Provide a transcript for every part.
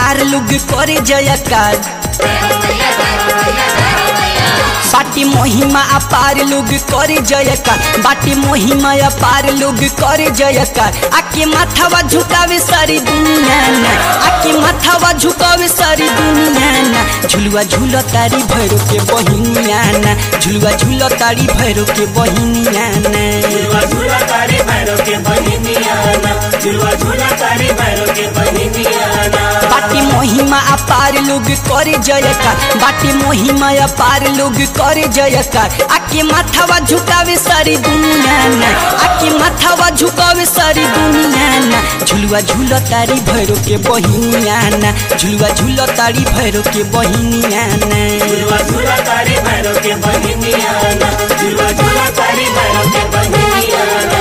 अपार लोग करे जयकार बाटी महिमा अपार लोग करे जयकार बाटी महिमा अपार लोग करे जयकार आके माथावा झुकावे सारी दुनिया ना आके माथावा झुकावे सारी दुनिया ना झुलुआ झूल तारी भैरो के बहिनिया ना झुलुआ झूल तारी भैरो के बहिनिया ना झुलवा झूला तारी भैरव के बहिनियाना झुलवा झूला तारी भैरव के बहिनियाना बाटी महिमा अपार लोग करे जयकार बाटी महिमा अपार लोग करे जयकार आके माथावा झुकावे सारी दुनिया ना आके माथावा झुकावे सारी दुनिया ना झुलुआ झूल तारी भैरो के बहिनिया ना झुलुआ झूल तारी भैरो के बहिनिया ना झुलवा झूला तारी भैरव के बहिनियाना झुलवा झूला तारी भैरव के बहिनियाना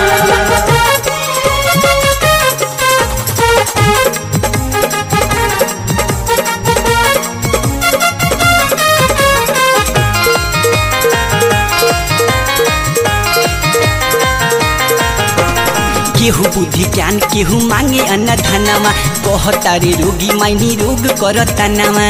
केहू बुद्धि ज्ञान केहू मांगे अन्न धनमा कहता रे रोगी माइनी रोग करता नमा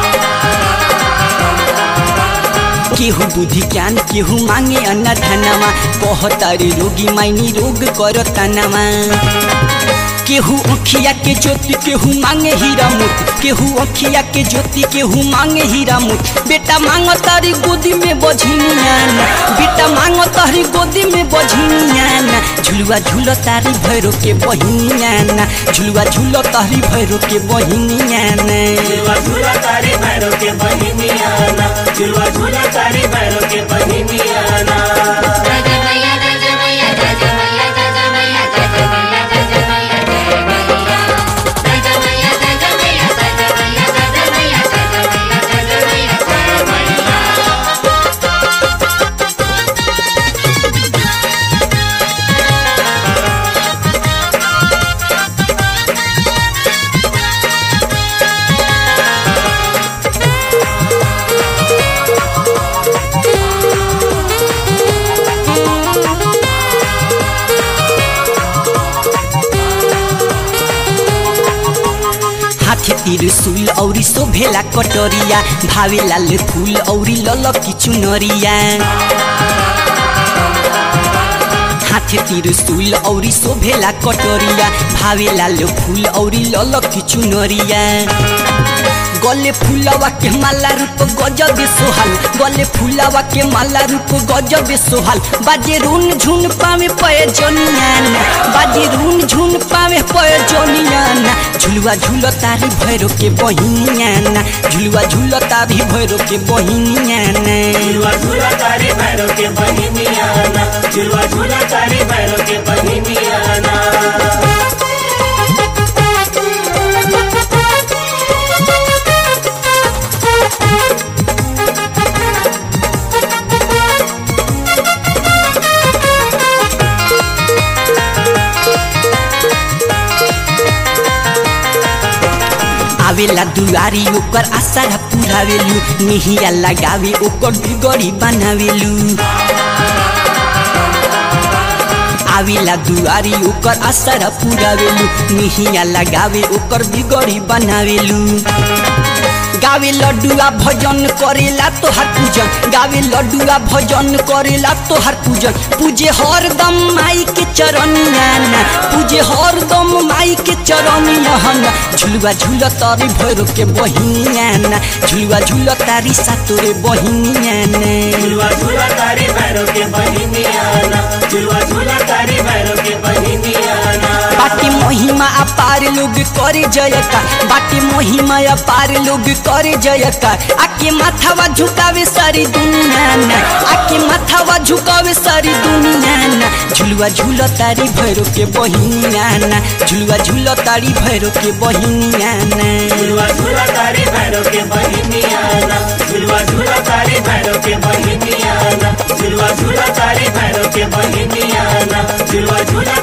केहू बुद्धि ज्ञान केहू मांगे अन्न धनमा कहता रे रोगी माइनी रोग करता नमा केहू अखिया के ज्योति केहू मांगे हीरा मोती केहू अखिया के ज्योति केहू मांगे हीरा मोती बेटा मांग तारी गोदी में बझिनिया ना बेटा मांग तारी गोदी में बझिनिया ना झुलुआ झूल तारी भैरो के बहिनिया ना झुलुआ झूल तारी भैरो के बहिनिया ना झुलवा झूला तारी भैरव के बहिनियाना झुलवा झूला तारी भैरव के बहिनियाना हाथी त्रिशूल औरी शोभेला कटोरिया भावे लाल फूल औरी ललकी चुनरिया हाथी त्रिशूल औरी शोभेला कटोरिया भावे लाल फूल औरी ललकी चुनरिया गले फुलवा के माला रूप गजब सोहल गले फुलवा के माला रूप गजब सोहल बाजे रून झुन पावे पय जनियाना बाजे रून झुन पावे पय जनियाना झुलुआ झूल तारी भैरो के बहिनियाना झुलुआ झूल तारी भैरो के बहिनियाना झुलवा झूला तारी भैरव के बहिनियाना झुलवा झूला तारी भैरव के बहिनियाना आवेला दुआरी ओकर आशा पुरावेलु निहिया लगावे ओकर बिगड़ी बनावेलु आवेला दुआरी ओकर आशा पुरावेलु निहिया लगावे ओकर बिगड़ी बनावेलु गावे लड्डुआ भजन करेला तोहर पूजन गावे लड्डुआ भजन करेला तोहर पूजन पूजे हरदम माई के चरनिया ना पूजे हरदम माई के चरनिया ना झुलुआ झूल तारी भैरो के बहिनिया ना झुलुआ झूल तारी सातोरे बहिनिया ना झुलवा झूला तारी भैरव के बहिनियाना झुलवा झूला तारी भैरव के बहिनियाना बाटी महिमा अपार लोग करे जयकार बाटी महिमा अपार लोग करे जयकार आके माथावा झुकावे सारी दुनिया ना आके माथावा झुकावे सारी दुनिया ना झुलुआ झूल तारी भैरो के बहिनिया ना झुलुआ झूल तारी भैरो के बहिनिया ना झुलवा झूला तारी भैरव के बहिनियाना झुलवा झूला तारी भैरव के बहिनियाना झुलवा झूला तारी भैरव के बहिनियाना झुलवा झूला